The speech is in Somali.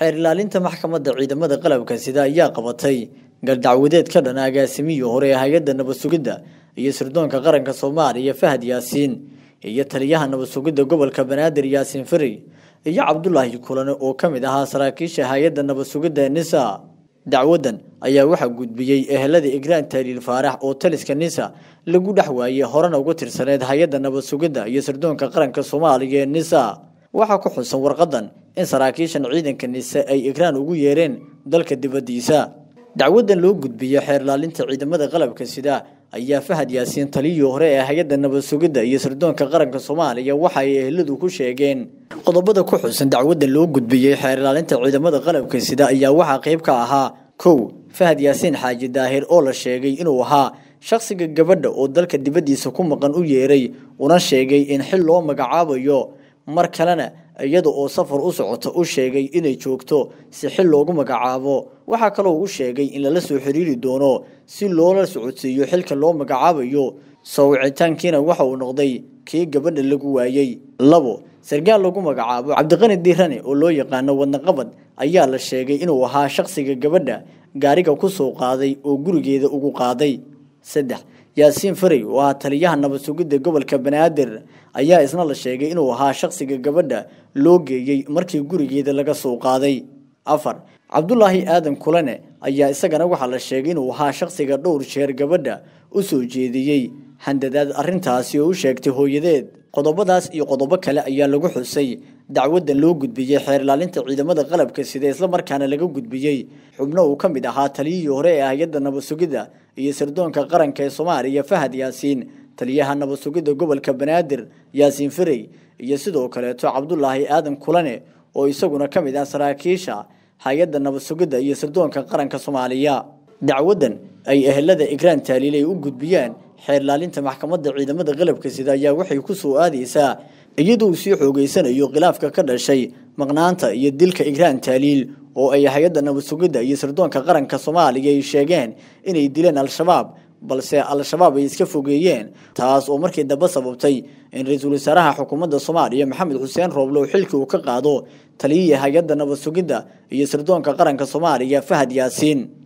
xeer ilaalinta maxkamadda ciidamada qalabka sida ayaa qabatay galdacwadeed ka dhan agaasimihii hore ee hay-adda nabad sugidda iyo sirdoonka qaranka soomaaliya fahad yaasiin iyo taliyaha nabad sugidda gobolka banaadir yaasiin fari iyo cabdulaahi kulane oo ka mid ahaa saraakiisha hay-adda nabad sugidda nisa dacwadan ayaa waxaa gudbiyey ehelada igraan taaliil faarax oo taliska nisa lagu dhex waayey horena uga tirsaneed hay-adda nabad sugidda iyo sirdoonka qaranka soomaaliya ee nisa waxaa ku xusan warqadan in saraakiishan ciidanka nise ay igraan ugu yeereen dalka dibaddiisa dacwadan loo gudbiyey xeer ilaalinta ciidamada qalabka sida ayaa fahad yaasiin taliyii hore ee hay-adda nabad sugidda iyo sirdoonka qaranka soomaaliya waxa ay eheladu ku sheegeen qodobada ku xusan dacwadan loo gudbiyey xeer ilaalinta ciidamada qalabka sida ayaa waxaa qayb ka ahaa kow fahad yaasiin xaaji daahir oo la sheegay inuu ahaa shakhsiga gabadha oo dalka dibaddiisa ku maqan u yeeray una sheegay in xil loo magacaabayo mar kalena iyada oo safar u socota u sheegay inay joogto si xil loogu magacaabo waxaa kaloo u sheegay in lala soo xiriiri doono si loola socodsiiyo xilka loo magacaabayo soo wicitaankiina waxa uu noqday kii gabadha lagu waayey labo sarkaal lagu magacaabo cabdiqani diirane oo loo yaqaano wadnaqabad ayaa la sheegay inuu ahaa shakhsiga gabadha gaariga ku soo qaaday oo gurigeeda ugu qaaday saddex yaasiin faray oo ah taliyaha nabad sugidda gobolka banaadir ayaa isna la sheegay inuu ahaa shakhsiga gabadha loo geeyey markii gurigeeda laga soo qaaday afar cabdulaahi aadan kulane ayaa isagana waxaa la sheegay inuu ahaa shakhsiga dhowr jeer gabadha u soo jeediyey handadaad arrintaasi oo u sheegtay hooyadeed qodobadaas iyo qodobo kale ayaa lagu xusay dacwadan loo gudbiyey xeer ilaalinta ciidamada qalabka sida islamarkaana laga gudbiyey xubno uu ka mid ahaa taliyihii hore ee hay-adda nabad sugidda iyo sirdoonka qaranka ee soomaaliya fahad yaasiin taliyaha nabad sugidda gobolka banaadir yaasiin farey iyo sidoo kaleeto cabdulaahi aadan kulane oo isaguna ka mid ah saraakiisha hay-adda nabad sugidda iyo sirdoonka qaranka soomaaliya dacwadan ay ehelada igraan taaliil ay u gudbiyaan xeer ilaalinta maxkamadda ciidamada qalabka sida ayaa waxay ku soo aadaysaa iyadoo uu sii xoogeysanayo khilaafka ka dhashay maqnaanta iyo dilka igraan taaliil oo ay hay-adda nabad sugidda iyo sirdoonka qaranka soomaaliya ay sheegeen inay dileen al-shabaab balse al-shabaab ay iska fogeeyeen taas oo markii dambe sababtay in ra-iisul wasaaraha xukuumadda soomaaliya maxamed xuseen rooblow xilkii uu ka qaado taliyihii hay-adda nabad sugidda iyo sirdoonka qaranka soomaaliya fahad yaasiin